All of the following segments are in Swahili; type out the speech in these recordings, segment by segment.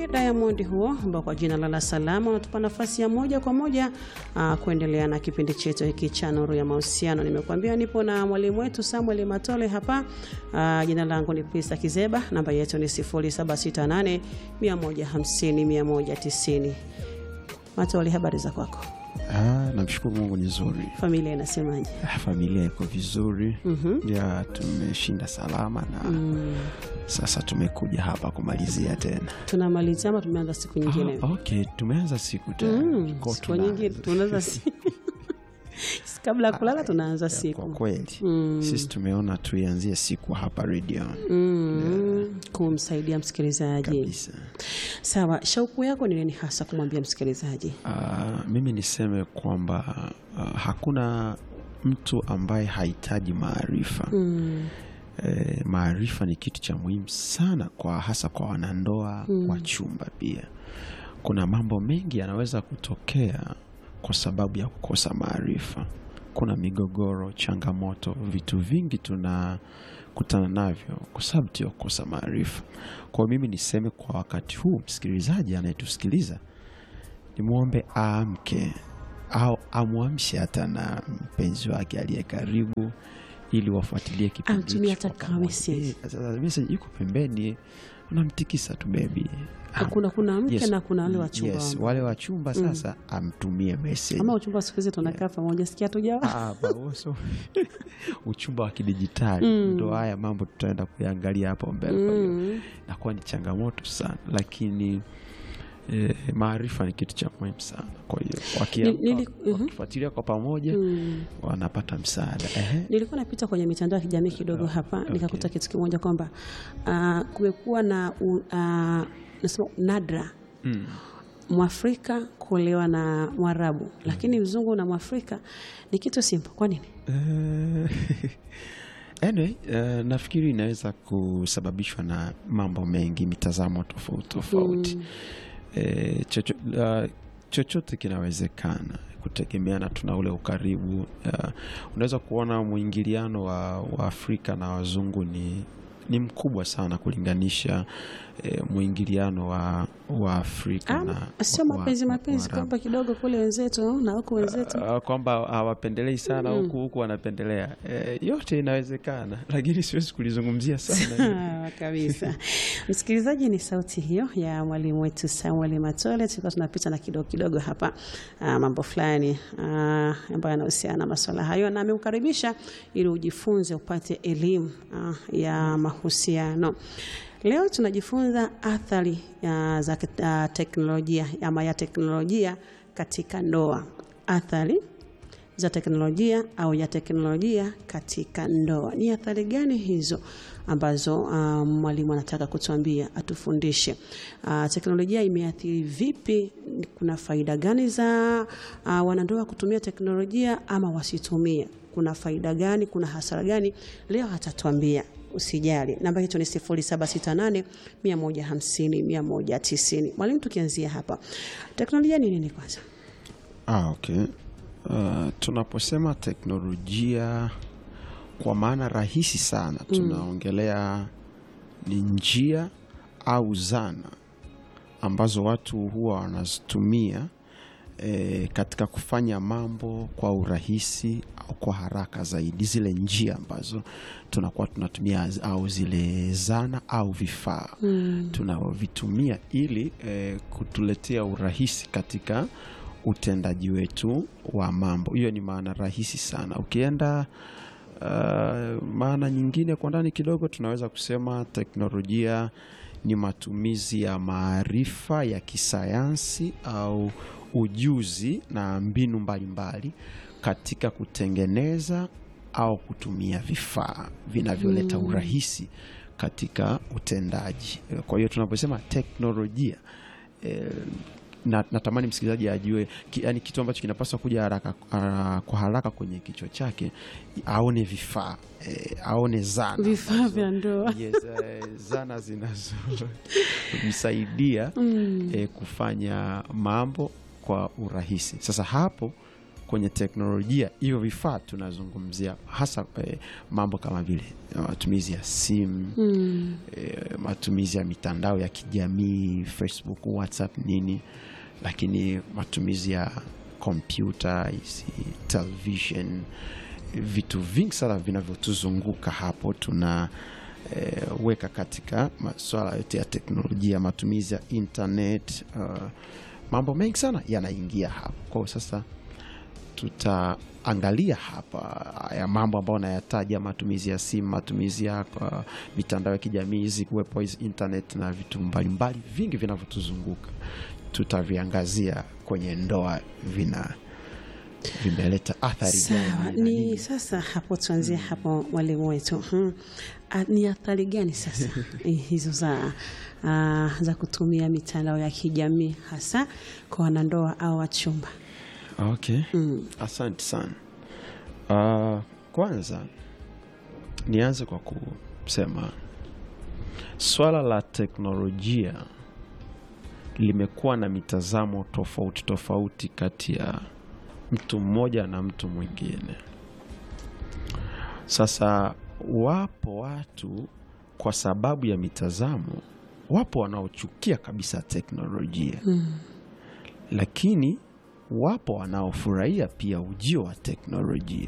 wake Diamond huo ambao kwa jina la La Salama unatupa nafasi ya moja kwa moja uh, kuendelea na kipindi chetu hiki cha Nuru ya Mahusiano. Nimekuambia nipo na mwalimu wetu Samuel Matole hapa. Uh, jina langu ni Pista Kizeba, namba yetu ni 0768 150 190. Matole, habari za kwako? Ah, namshukuru Mungu ni nzuri. Familia inasemaje? Ah, Familia iko vizuri Mhm. ya tumeshinda salama na Mm, sasa tumekuja hapa kumalizia tena. tunamalizia ama tumeanza siku nyingine? Ah, okay, tumeanza siku tena. Mm, Kwa siku tuna- nyingine tunaanza siku kabla ya kulala tunaanza Kwa siku kweli Mm. sisi tumeona tuianzie siku hapa radio mm, kumsaidia msikilizaji. kabisa. Sawa, shauku yako ni nini hasa kumwambia msikilizaji? Ah, mimi niseme kwamba ah, hakuna mtu ambaye hahitaji maarifa. Mm, E, maarifa ni kitu cha muhimu sana kwa hasa kwa wanandoa Mm. wa chumba. Pia kuna mambo mengi yanaweza kutokea kwa sababu ya kukosa maarifa. Kuna migogoro, changamoto, vitu vingi tunakutana navyo kwa sababu tu ya kukosa maarifa. Kwa hiyo mimi niseme kwa wakati huu, msikilizaji anayetusikiliza nimwombe aamke au amwamshe hata na mpenzi wake aliye karibu ili wafuatilie kipindi Amtumie hicho hata kwa kama pamoja. message. Eh, sasa message iko pembeni, unamtikisa tu bebi. kuna kuna mke na kuna wale wachumba yes, ambao- wale wachumba sasa amtumie message. ama uchumba siku hizi tunakaa pamoja, sikia tujawa Ah, baoso. uchumba wa kidijitali Mm. ndo haya mambo tutaenda kuyaangalia hapo mbele. Kwa hiyo Mm, inakuwa ni changamoto sana, lakini eh, maarifa ni kitu cha muhimu sana. Kwa hiyo wakiamka, Ni- nili- mhm. wakifuatilia kwa pamoja mm. wanapata msaada. Ehe. Nilikuwa napita kwenye mitandao ya kijamii kidogo hapa nikakuta kitu kimoja kwamba ah, kumekuwa na u- ah, nasema nadra Mm. Mwafrika kuolewa na Mwarabu, lakini mzungu na Mwafrika ni kitu simple. Kwa nini? Eh, anyway, eh, nafikiri inaweza kusababishwa na mambo mengi, mitazamo tofauti tofauti. Eh, chocho, ah, chochote kinawezekana kutegemeana, tuna ule ukaribu. Ah, unaweza kuona mwingiliano wa, wa Afrika na wazungu ni ni mkubwa sana kulinganisha eh, mwingiliano wa, wa Afrika na Ah, sio wa- mapenzi wa- mapenzi Waarabu. kwamba kidogo kule wenzetu na huku wenzetu Uh, kwamba hawapendelei sana Mm. huku huku wanapendelea. Eh, yote inawezekana, lakini siwezi kulizungumzia sana. Ah, kabisa. Msikilizaji, ni sauti hiyo ya mwalimu wetu Samuel Matole. Tulikuwa tunapita na kidogo kidogo hapa ah, mambo fulani ah, ambayo yanahusiana na masuala hayo, na ameukaribisha ili ujifunze upate elimu ah, ya mahusiano. Leo tunajifunza athari ah, za ah, teknolojia ama ya teknolojia katika ndoa, athari za teknolojia au ya teknolojia katika ndoa. Ni athari gani hizo ambazo uh, mwalimu anataka kutuambia, atufundishe. Uh, teknolojia imeathiri vipi? Kuna faida gani za uh, wanandoa kutumia teknolojia ama wasitumie? Kuna faida gani? Kuna hasara gani? Leo atatuambia. Usijali, namba yetu ni 0768 150 190. Mwalimu, tukianzia hapa, teknolojia ni nini kwanza? Ah, okay. Uh, tunaposema teknolojia kwa maana rahisi sana tunaongelea ni njia au zana ambazo watu huwa wanazitumia e, katika kufanya mambo kwa urahisi au kwa haraka zaidi, zile njia ambazo tunakuwa tunatumia au zile zana au vifaa tunavyovitumia ili e, kutuletea urahisi katika utendaji wetu wa mambo. Hiyo ni maana rahisi sana. Ukienda uh, maana nyingine kwa ndani kidogo, tunaweza kusema teknolojia ni matumizi ya maarifa ya kisayansi au ujuzi na mbinu mbalimbali katika kutengeneza au kutumia vifaa vinavyoleta urahisi katika utendaji. Kwa hiyo tunaposema teknolojia eh, na, natamani msikilizaji ajue ki, yani kitu ambacho kinapaswa kuja haraka, uh, kwa haraka kwenye kichwa chake aone vifaa eh, aone zana Vifaa ambazo- vya ndoa. yes, eh, zana zinazomsaidia eh, kufanya mambo kwa urahisi. Sasa hapo kwenye teknolojia hivyo vifaa tunazungumzia hasa eh, mambo kama vile eh, matumizi ya simu Mm. eh, matumizi ya mitandao ya kijamii facebook whatsapp nini lakini matumizi ya kompyuta hizi television vitu vingi sana vinavyotuzunguka hapo tuna eh, weka katika masuala yote ya teknolojia matumizi ya internet uh, mambo mengi sana yanaingia hapo kwao sasa tutaangalia hapa ya mambo ambayo nayataja matumizi ya simu matumizi ya uh, mitandao ya kijamii hizi kuwepo hizi internet na vitu mbalimbali vingi vinavyotuzunguka tutaviangazia kwenye ndoa vina vimeleta athari Sawa, gani na ni nini. sasa hapo tuanzie hapo mwalimu wetu. Hmm. Ah, Ni athari gani sasa eh, hizo za ah, za kutumia mitandao ya kijamii hasa kwa wanandoa au wachumba? Okay. Asante sana. Uh, kwanza nianze kwa kusema swala la teknolojia limekuwa na mitazamo tofauti tofauti kati ya mtu mmoja na mtu mwingine. Sasa wapo watu kwa sababu ya mitazamo, wapo wanaochukia kabisa teknolojia lakini wapo wanaofurahia pia ujio wa teknolojia.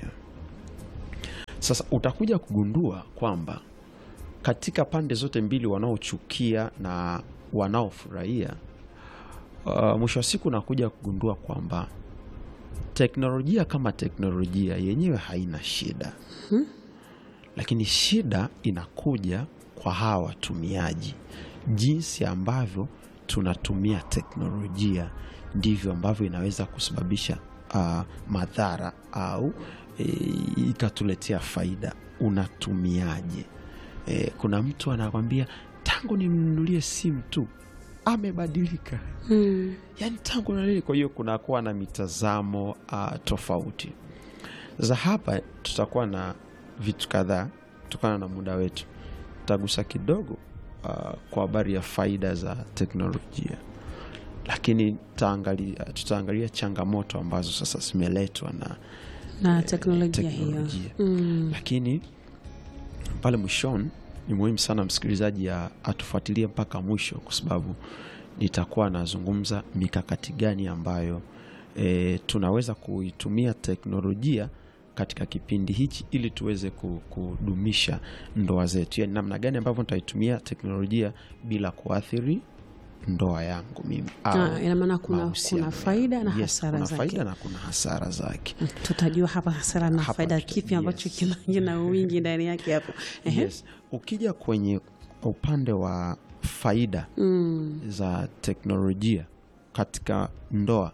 Sasa utakuja kugundua kwamba katika pande zote mbili, wanaochukia na wanaofurahia, uh, mwisho wa siku unakuja kugundua kwamba teknolojia kama teknolojia yenyewe haina shida, lakini shida inakuja kwa hawa watumiaji, jinsi ambavyo tunatumia teknolojia ndivyo ambavyo inaweza kusababisha uh, madhara au e, ikatuletea faida. Unatumiaje? E, kuna mtu anakwambia tangu nimnunulie simu tu amebadilika, Mm. yani tangu na nini. Kwa hiyo kunakuwa na mitazamo uh, tofauti. Sasa hapa tutakuwa na vitu kadhaa kutokana na muda wetu, tutagusa kidogo uh, kwa habari ya faida za teknolojia, lakini tutaangalia, tutaangalia changamoto ambazo sasa zimeletwa na Na teknolojia hiyo. teknolojia. Mm. lakini pale mwishoni ni muhimu sana msikilizaji ya- atufuatilie mpaka mwisho kwa sababu nitakuwa nazungumza mikakati gani ambayo e, tunaweza kuitumia teknolojia katika kipindi hichi ili tuweze ku- kudumisha ndoa zetu yani namna gani ambavyo nitaitumia teknolojia bila kuathiri ndoa yangu mimi au Ah, ina maana kuna, mahusiano kuna faida na yangu. Yes, hasara kuna zake. faida na kuna hasara zake Mm, Tutajua hapa hasara na Hapa faida tuta- kipi ambacho yes. kina, kina wingi ndani yake hapo. Ehe. yes. ukija kwenye upande wa faida Mm. za teknolojia katika ndoa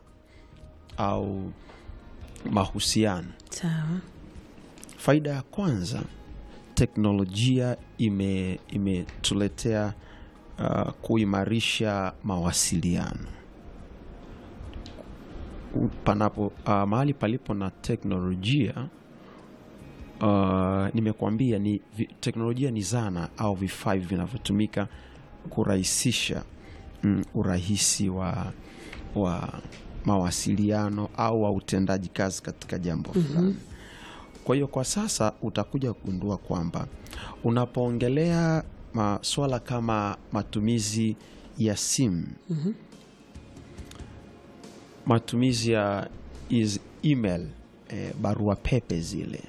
au mahusiano Sawa. faida ya kwanza teknolojia ime- imetuletea uh, kuimarisha mawasiliano U- panapo uh, mahali palipo na teknolojia uh, nimekuambia ni vi, teknolojia ni zana au vifaa hivi vinavyotumika kurahisisha mm, urahisi wa, wa mawasiliano au wa utendaji kazi katika jambo fulani kwa hiyo kwa sasa utakuja kugundua kwamba unapoongelea masuala kama matumizi ya simu matumizi ya is email eh, barua pepe zile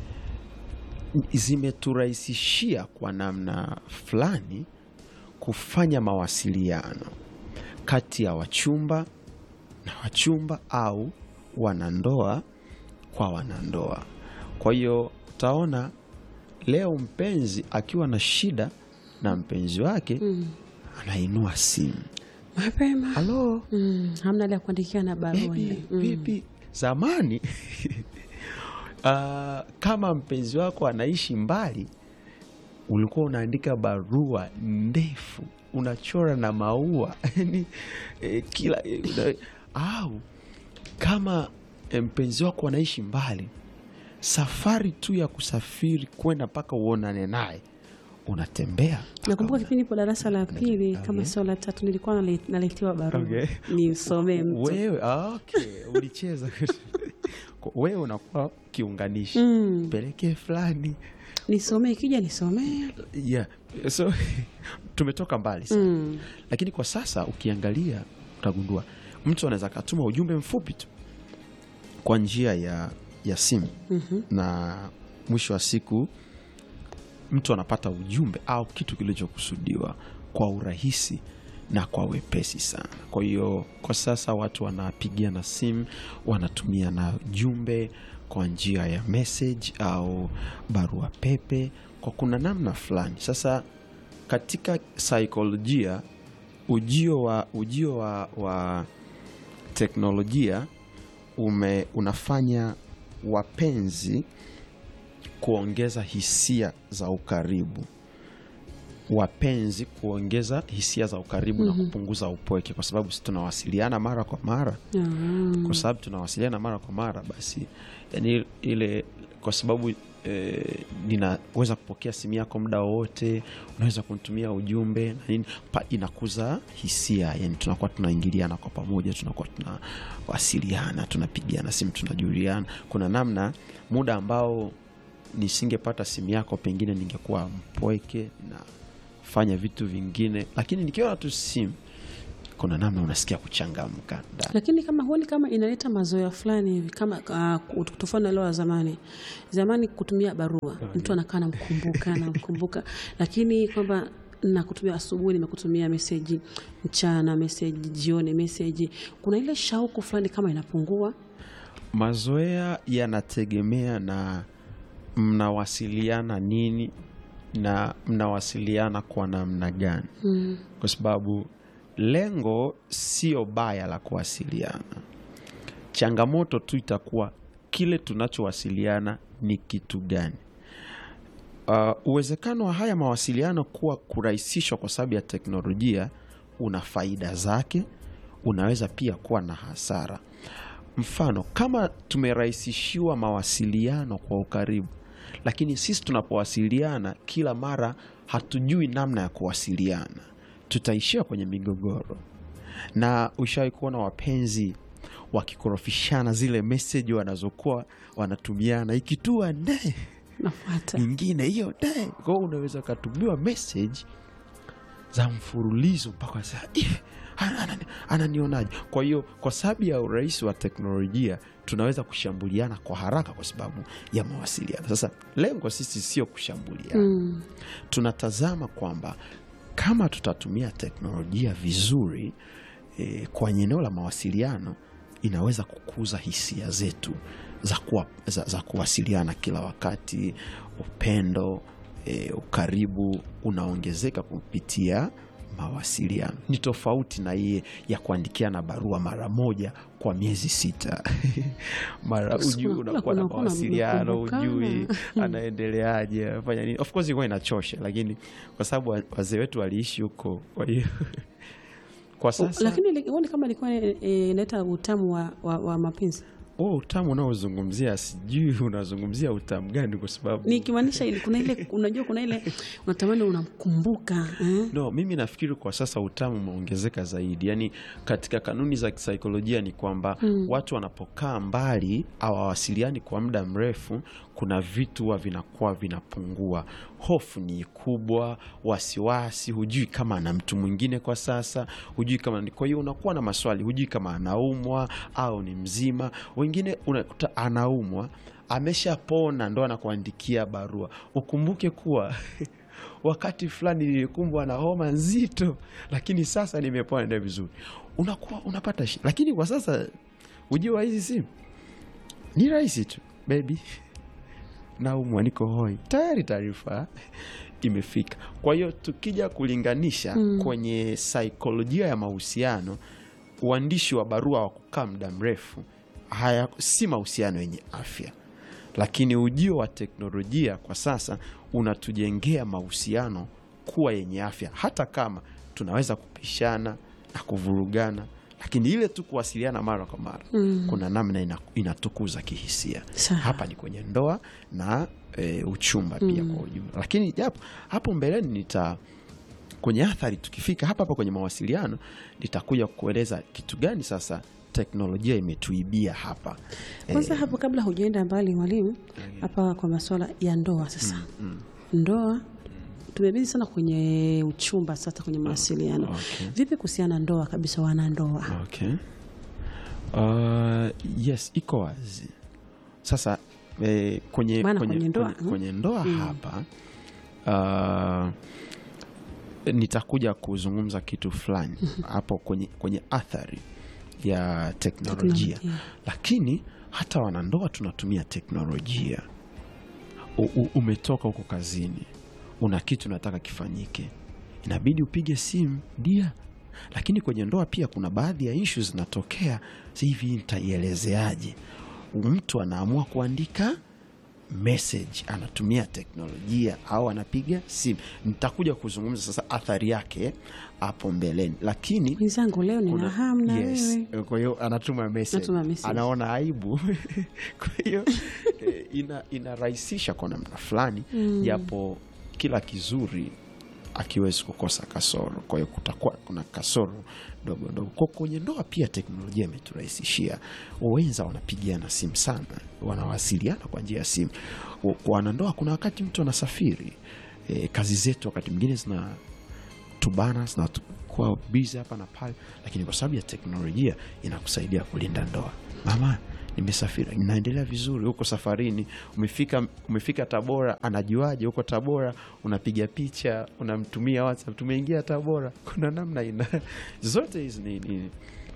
zimeturahisishia kwa namna fulani kufanya mawasiliano kati ya wachumba na wachumba au wanandoa kwa wanandoa. Kwa hiyo utaona leo mpenzi akiwa na shida na mpenzi wake anainua simu, Mapema. halo Mm. Hamna ile ya kuandikia na barua vipi, ile. Mm. vipi? Zamani ah, kama mpenzi wako anaishi mbali, ulikuwa unaandika barua ndefu, unachora na maua yani eh, kila eh, una- au kama eh, mpenzi wako anaishi mbali, safari tu ya kusafiri kwenda mpaka uonane naye unatembea Nakumbuka kipindi po darasa la pili kama sio la tatu nilikuwa nale- naletewa barua Okay. nisomee mtu. wewe ah, okay. ulicheza yako wewe unakuwa kiunganishi Mm. pelekee fulani nisomee ikija nisomee yeah. so tumetoka mbali sana mm. lakini kwa sasa ukiangalia utagundua mtu anaweza akatuma ujumbe mfupi tu kwa njia ya, ya simu Mhm. na mwisho wa siku mtu anapata ujumbe au kitu kilichokusudiwa kwa urahisi na kwa wepesi sana kwa hiyo kwa sasa watu wanapigia na simu wanatumia na jumbe kwa njia ya message au barua pepe kwa kuna namna fulani sasa katika saikolojia ujio wa ujio wa, wa teknolojia ume, unafanya wapenzi kuongeza hisia za ukaribu wapenzi kuongeza hisia za ukaribu na kupunguza upweke kwa sababu si tunawasiliana mara kwa mara Ah. kwa sababu tunawasiliana mara kwa mara basi yani ile kwa sababu e, ninaweza kupokea simu yako muda wowote unaweza kunitumia ujumbe na nini pa, inakuza hisia yani tunakuwa tunaingiliana kwa pamoja tunakuwa tunawasiliana tunapigiana simu tunajuliana kuna namna muda ambao nisingepata simu yako pengine ningekuwa mpweke na fanya vitu vingine lakini nikiwa tu simu kuna namna unasikia kuchangamka ndani. lakini kama huoni kama inaleta mazoea fulani hivi kama uh, tofauti na leo wa zamani zamani kutumia barua mtu anakaa namkumbuka namkumbuka lakini kwamba nakutumia asubuhi nimekutumia meseji mchana meseji jioni meseji kuna ile shauku fulani kama inapungua mazoea yanategemea na mnawasiliana nini na mnawasiliana kwa namna gani mm. kwa sababu lengo sio baya la kuwasiliana changamoto tu itakuwa kile tunachowasiliana ni kitu gani uh, uwezekano wa haya mawasiliano kuwa kurahisishwa kwa sababu ya teknolojia una faida zake unaweza pia kuwa na hasara mfano kama tumerahisishiwa mawasiliano kwa ukaribu lakini sisi tunapowasiliana kila mara hatujui namna ya kuwasiliana tutaishia kwenye migogoro na ushawahi kuona wapenzi wakikorofishana zile meseji wanazokuwa wanatumiana ikitua nde nafuata nyingine hiyo nde kwao unaweza ukatumiwa meseji za mfululizo mpaka saa "Ih, ana- anani- ananionaje kwa hiyo kwa sababu ya urahisi wa teknolojia tunaweza kushambuliana kwa haraka kwa sababu ya mawasiliano sasa lengo sisi sio kushambuliana mm. tunatazama kwamba kama tutatumia teknolojia vizuri e, kwenye eneo la mawasiliano inaweza kukuza hisia zetu za, kuwa, za, za kuwasiliana kila wakati upendo e, ukaribu unaongezeka kupitia mawasiliano ni tofauti na iye ya kuandikiana barua mara moja kwa miezi sita mara Kuna- ujui kuna- unakuwa na kuna- kuna mawasiliano mnakumbukana. ujui anaendeleaje afanya nini of course ilikuwa inachosha lakini kwa sababu wa- wazee wetu waliishi huko kwa hiyo kwa sasa lakini li- huoni kama ilikuwa eh, inaleta utamu wa, wa, wa mapenzi huo utamu unaozungumzia sijui unazungumzia utamu gani kwa sababu nikimaanisha ile kuna ile unajua kuna ile unatamani unamkumbuka eh? no mimi nafikiri kwa sasa utamu umeongezeka zaidi yaani katika kanuni za kisaikolojia ni kwamba mm. watu wanapokaa mbali hawawasiliani kwa muda mrefu kuna vitu huwa vinakuwa vinapungua hofu ni kubwa wasiwasi hujui kama ana mtu mwingine kwa sasa hujui kama kwa hiyo unakuwa na maswali hujui kama anaumwa au ni mzima wengine unakuta anaumwa ameshapona ndo anakuandikia barua ukumbuke kuwa wakati fulani nilikumbwa na homa nzito lakini sasa nimepona ndio vizuri unakuwa unapata shi lakini kwa sasa ujio wa hizi simu ni rahisi tu bebi naumwa niko hoi tayari taarifa imefika kwa hiyo tukija kulinganisha mm. kwenye saikolojia ya mahusiano uandishi wa barua wa kukaa muda mrefu haya si mahusiano yenye afya lakini ujio wa teknolojia kwa sasa unatujengea mahusiano kuwa yenye afya hata kama tunaweza kupishana na kuvurugana lakini ile tu kuwasiliana mara kwa mara mm. kuna namna ina, inatukuza kihisia Sawa. hapa ni kwenye ndoa na e, uchumba pia mm. kwa ujumla lakini japo hapo mbeleni nita kwenye athari tukifika hapa hapa kwenye mawasiliano nitakuja kueleza kitu gani sasa teknolojia imetuibia hapa Kwanza hapo, kabla hujaenda mbali mwalimu, hapa kwa masuala ya ndoa sasa, ndoa tumebidi sana kwenye uchumba sasa, kwenye mawasiliano. Okay. Vipi kuhusiana na ndoa kabisa, wanandoa? Okay. Uh, yes, iko wazi sasa eh, kwenye, Maana kwenye, kwenye ndoa, kwenye, kwenye ndoa hapa uh, nitakuja kuzungumza kitu fulani hapo kwenye, kwenye athari ya teknolojia, Teknolojia. lakini hata wanandoa tunatumia teknolojia. U, u, umetoka huko kazini, una kitu unataka kifanyike, inabidi upige simu dia. Lakini kwenye ndoa pia kuna baadhi ya issues zinatokea. Si hivi, nitaielezeaje? Mtu anaamua kuandika message, anatumia teknolojia au anapiga simu. Nitakuja kuzungumza sasa athari yake hapo mbeleni, lakini Mwenzangu, leo nina kuna- hamu na yes. wewe. Kwa hiyo anatuma message, Anatuma message. anaona aibu kwa hiyo eh, ina, inarahisisha kwa namna fulani, japo kila kizuri akiwezi kukosa kasoro. Kwa hiyo kutakuwa kuna kasoro ndogo ndogo. Kwa kwenye ndoa pia teknolojia imeturahisishia. Wenza wanapigiana simu sana, wanawasiliana kwa njia ya simu. Kwa kwa wanandoa, kuna wakati mtu anasafiri, eh, kazi zetu wakati mwingine zina tubana zinakuwa bizi hapa na pale, lakini kwa sababu ya teknolojia inakusaidia kulinda ndoa. Mama, nimesafiri, inaendelea vizuri, huko safarini, umefika, umefika Tabora, anajuaje huko Tabora? Unapiga picha, unamtumia WhatsApp, tumeingia Tabora. Kuna namna ina zote hizi ni, ni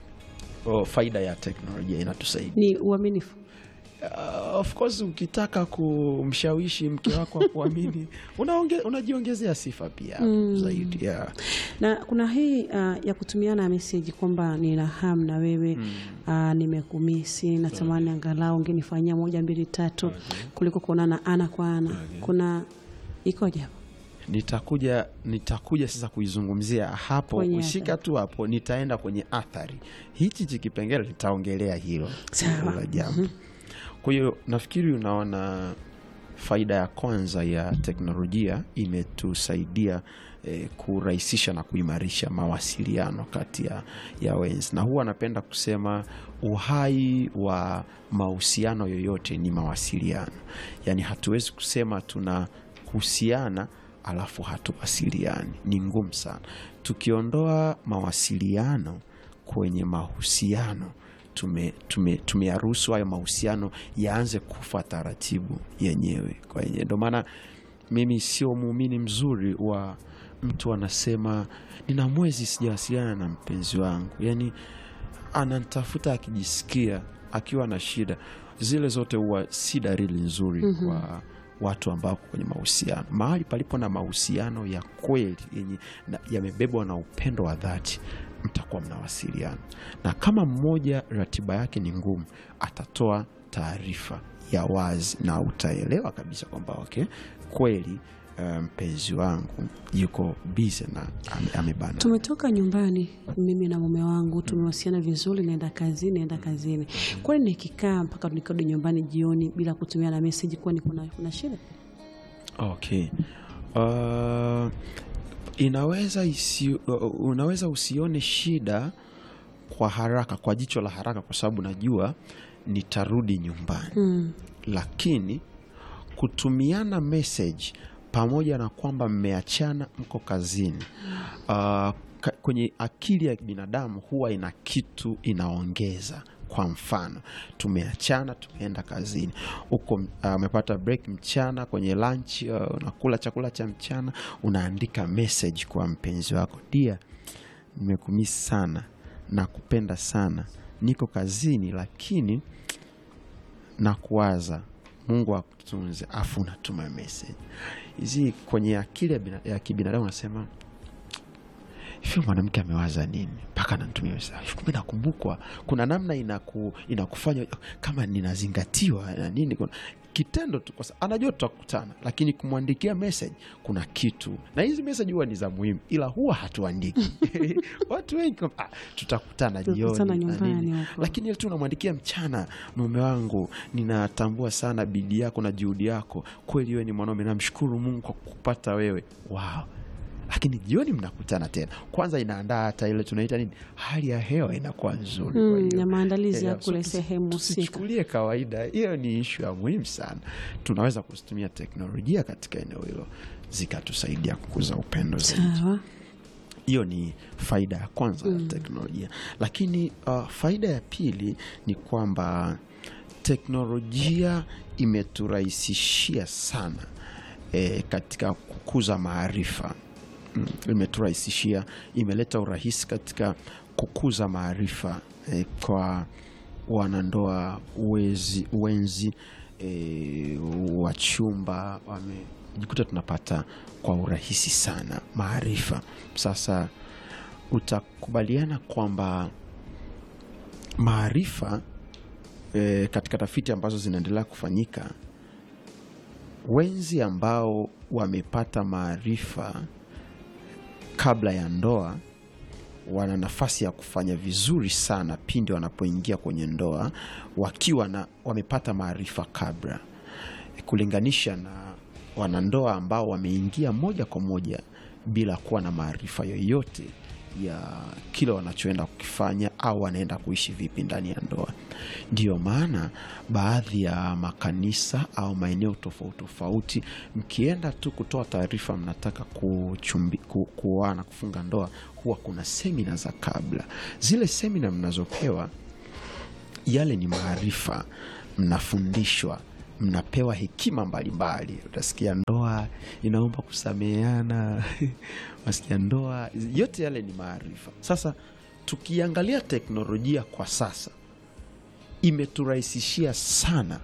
oh, faida ya teknolojia inatusaidia. Ni uaminifu. Uh, of course ukitaka kumshawishi mke wako akuamini unaonge, unajiongezea sifa pia zaidi yeah. na kuna hii uh, ya kutumiana meseji kwamba nina hamu na wewe uh, nimekumisi, natamani angalau ungenifanyia moja mbili tatu kuliko kuonana ana kwa ana. Kuna ikoje hapo? nitakuja nitakuja sasa kuizungumzia hapo Kwenye ushika tu hapo nitaenda kwenye athari hichi chi kipengele nitaongelea hilo Sawa. hilo jambo kwa hiyo nafikiri unaona faida ya kwanza ya teknolojia imetusaidia eh, kurahisisha na kuimarisha mawasiliano kati ya, ya wenzi na huwa napenda kusema uhai wa mahusiano yoyote ni mawasiliano yaani hatuwezi kusema tunahusiana alafu hatuwasiliani ni ngumu sana tukiondoa mawasiliano kwenye mahusiano tume, tume, tumeyaruhusu hayo mahusiano yaanze kufa taratibu yenyewe kwa yenyewe. Ndio maana mimi sio muumini mzuri wa mtu anasema nina mwezi sijawasiliana na mpenzi wangu, yaani ananitafuta akijisikia akiwa na shida. Zile zote huwa si dalili nzuri kwa watu ambao kwenye mahusiano. Mahali palipo na mahusiano ya kweli yenye na- yamebebwa na upendo wa dhati, mtakuwa mnawasiliana, na kama mmoja ratiba yake ni ngumu, atatoa taarifa ya wazi na utaelewa kabisa kwamba okay, kweli eh, mpenzi wangu yuko bize na ame- amebana. Tumetoka nyumbani mimi na mume wangu, tumewasiliana vizuri, naenda kazini, naenda kazini. Kwani nikikaa mpaka nikirudi nyumbani jioni bila kutumia na meseji, kwani kuna, kuna shida? Okay. Uh, inaweza isi, uh, unaweza usione shida kwa haraka, kwa jicho la haraka, kwa sababu najua nitarudi nyumbani Mm. lakini kutumiana message pamoja na kwamba mmeachana mko kazini uh, ka, kwenye akili ya binadamu huwa ina kitu inaongeza kwa mfano tumeachana tumeenda kazini huko amepata break mchana kwenye lunch uh, unakula chakula cha mchana unaandika message kwa mpenzi wako dia nimekumisi sana nakupenda sana niko kazini lakini na kuwaza mungu akutunze afu unatuma message hizi kwenye akili ya, bina, ya kibinadamu nasema hivyo mwanamke amewaza nini mpaka ananitumia message kumbe nakumbukwa kuna namna inaku, inakufanya kama ninazingatiwa na nini kuna, kitendo tu kwa sababu anajua tutakutana lakini kumwandikia message kuna kitu na hizi message huwa ni za muhimu ila huwa hatuandiki watu wengi kwamba, ah, tutakutana Tutakutana jioni na nyumbani nini." huko. lakini ile tu unamwandikia mchana mume wangu ninatambua sana bidii yako na juhudi yako kweli wewe ni mwanaume namshukuru mungu kwa kupata wewe wow lakini jioni mnakutana tena. Kwanza inaandaa hata ile tunaita nini, hali ya hewa inakuwa nzuri. Kwa Mm, hiyo, ya maandalizi ya eh, so kule tusi- sehemu husika. tusichukulie kawaida, hiyo ni ishu ya muhimu sana. Tunaweza kuzitumia teknolojia katika eneo hilo zikatusaidia kukuza upendo zaidi. Sawa. Hiyo ni faida ya kwanza ya teknolojia, lakini uh, faida ya pili ni kwamba teknolojia imeturahisishia sana eh, katika kukuza maarifa mm, imeturahisishia, imeleta urahisi katika kukuza maarifa eh, kwa wanandoa wezi, wenzi e, wachumba wamejikuta tunapata kwa urahisi sana maarifa. Sasa utakubaliana kwamba maarifa e, katika tafiti ambazo zinaendelea kufanyika, wenzi ambao wamepata maarifa kabla ya ndoa wana nafasi ya kufanya vizuri sana pindi wanapoingia kwenye ndoa wakiwa na wamepata maarifa kabla, kulinganisha na wanandoa ambao wameingia moja kwa moja bila kuwa na maarifa yoyote ya kile wanachoenda kukifanya au wanaenda kuishi vipi ndani ya ndoa. Ndiyo maana baadhi ya makanisa au maeneo tofauti tofauti, mkienda tu kutoa taarifa mnataka kuchumbi, ku, kuoana kufunga ndoa, huwa kuna semina za kabla. Zile semina mnazopewa yale ni maarifa, mnafundishwa, mnapewa hekima mbalimbali. Utasikia ndoa inaomba kusameheana, unasikia ndoa, yote yale ni maarifa. Sasa tukiangalia teknolojia kwa sasa, imeturahisishia sana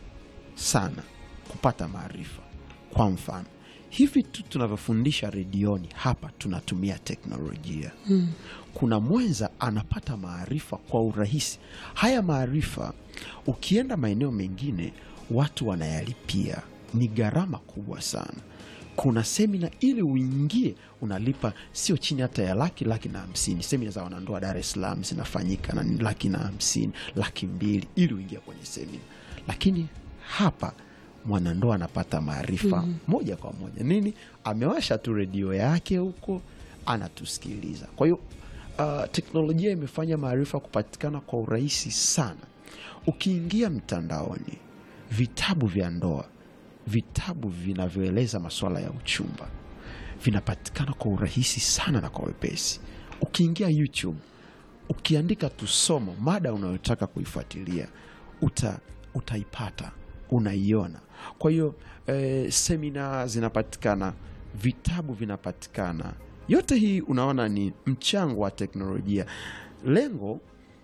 sana kupata maarifa. Kwa mfano hivi tu tunavyofundisha redioni hapa, tunatumia teknolojia kuna mwenza anapata maarifa kwa urahisi. Haya maarifa ukienda maeneo mengine watu wanayalipia, ni gharama kubwa sana. Kuna semina ili uingie unalipa sio chini hata ya laki laki na hamsini. Semina za wanandoa Dar es Salaam zinafanyika na ni laki na hamsini, laki mbili ili uingie kwenye semina, lakini hapa mwanandoa anapata maarifa moja kwa moja. Nini? Amewasha tu redio yake huko anatusikiliza. Kwa hiyo uh, teknolojia imefanya maarifa kupatikana kwa urahisi sana. Ukiingia mtandaoni, vitabu vya ndoa, vitabu vinavyoeleza masuala ya uchumba vinapatikana kwa urahisi sana na kwa wepesi. Ukiingia YouTube, ukiandika tu somo, mada unayotaka kuifuatilia uta, utaipata, unaiona. Kwa hiyo eh, semina zinapatikana, vitabu vinapatikana. Yote hii unaona ni mchango wa teknolojia. Lengo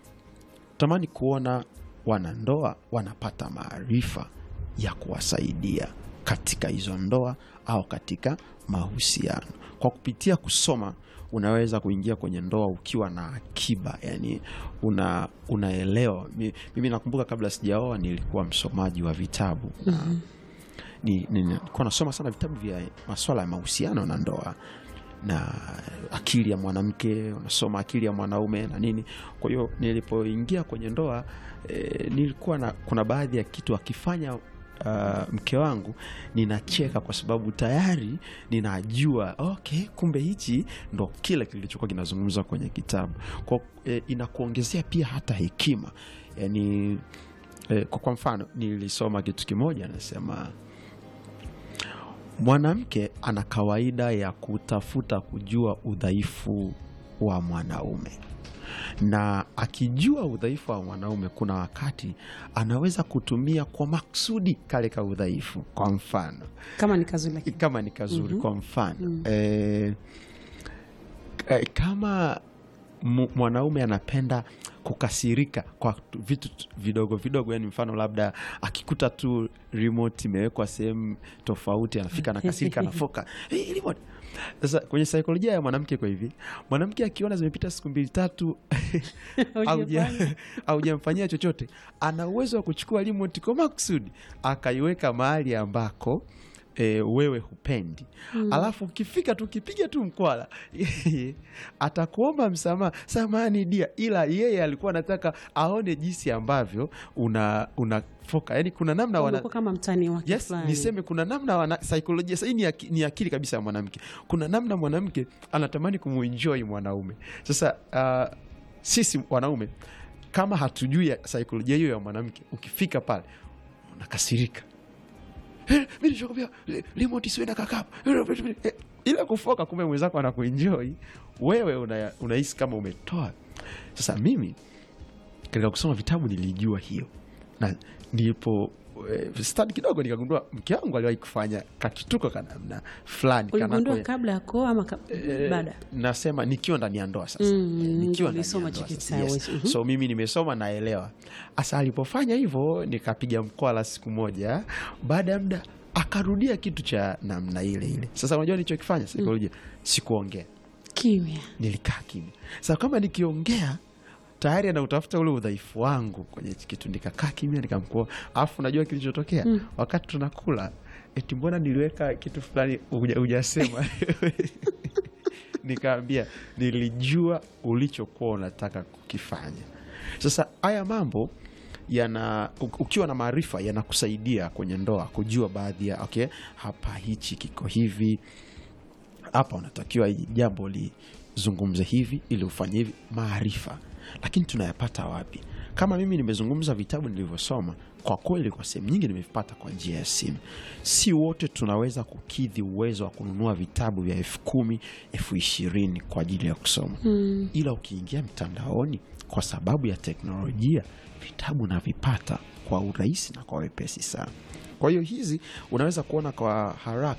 tamani kuona wanandoa wanapata maarifa ya kuwasaidia katika hizo ndoa au katika mahusiano. Kwa kupitia kusoma, unaweza kuingia kwenye ndoa ukiwa na akiba, yani una, unaelewa. Mi- Mimi nakumbuka kabla sijaoa nilikuwa msomaji wa vitabu na ni- ni- nilikuwa nasoma sana vitabu vya maswala ya mahusiano na ndoa na akili ya mwanamke, unasoma akili ya mwanaume na nini. Kwa hiyo nilipoingia kwenye ndoa e, nilikuwa na kuna baadhi ya kitu akifanya uh, mke wangu ninacheka kwa sababu tayari ninajua okay, kumbe hichi ndo kile kilichokuwa kinazungumzwa kwenye kitabu. Kwa e, inakuongezea pia hata hekima yani, e, kwa, kwa mfano nilisoma kitu kimoja nasema mwanamke ana kawaida ya kutafuta kujua udhaifu wa mwanaume, na akijua udhaifu wa mwanaume, kuna wakati anaweza kutumia kwa maksudi kale ka udhaifu. Kwa mfano kama ni kazuri lakini kama ni kazuri, kwa mfano eh, eh, kama mu- mwanaume anapenda kukasirika kwa tu- vitu tu- vidogo vidogo, yani mfano labda akikuta tu remote imewekwa sehemu tofauti, anafika anakasirika, anafoka hey, remote. Sasa kwenye saikolojia ya mwanamke kwa hivi, mwanamke akiona zimepita siku mbili tatu hauja- haujamfanyia chochote, ana uwezo wa kuchukua remote kwa makusudi akaiweka mahali ambako e, wewe hupendi alafu ukifika tu ukipiga tu mkwala atakuomba msamaha samani dia ila yeye alikuwa anataka aone jinsi ambavyo una unafoka yani kuna namna wana, Unakuwa kama mtani wake yes, fulani. niseme kuna namna wana saikolojia sasa hii ni, aki- ni akili kabisa ya mwanamke kuna namna mwanamke anatamani kumuenjoy mwanaume sasa uh, sisi wanaume kama hatujui ya saikolojia hiyo ya mwanamke ukifika pale unakasirika Eh, mi nishakwambia eh, remote isiwe na kakapu Eh, ile kufoka kumbe mwenzako anakuenjoy wewe una- unahisi kama umetoa sasa mimi katika kusoma vitabu nilijua hiyo na nilipo eh, stadi kidogo nikagundua mke wangu aliwahi kufanya kakituko ka namna fulani Uligundua kanako- kabla ya kuoa ama ka- Eh, baada? nasema nikiwa ndani ya ndoa sasa Mm, nikiwa ndio ndani ya ulisoma ndoa hicho sasa, kitabu. yes. Mhm. so mimi nimesoma naelewa hasa alipofanya hivyo nikapiga mkwala siku moja baada ya muda akarudia kitu cha namna ile ile sasa unajua nilichokifanya saikolojia sikuongea Kimya. nilikaa kimya sasa kama nikiongea tayari anautafuta ule udhaifu wangu kwenye hichi kitu nikakaa kimya nikamkoa alafu unajua kilichotokea wakati tunakula eti mbona niliweka kitu fulani huja- hujasema nikaambia nilijua ulichokuwa unataka kukifanya sasa haya mambo yana u- ukiwa na maarifa yanakusaidia kwenye ndoa kujua baadhi ya okay hapa hichi kiko hivi hapa unatakiwa hili jambo lizungumze hivi ili ufanye hivi maarifa lakini tunayapata wapi kama mimi nimezungumza vitabu nilivyosoma kwa kweli kwa sehemu nyingi nimevipata kwa njia ya simu si wote tunaweza kukidhi uwezo wa kununua vitabu vya elfu kumi elfu ishirini kwa ajili ya kusoma mm. ila ukiingia mtandaoni kwa sababu ya teknolojia vitabu navipata kwa urahisi na kwa wepesi sana kwa hiyo hizi unaweza kuona kwa haraka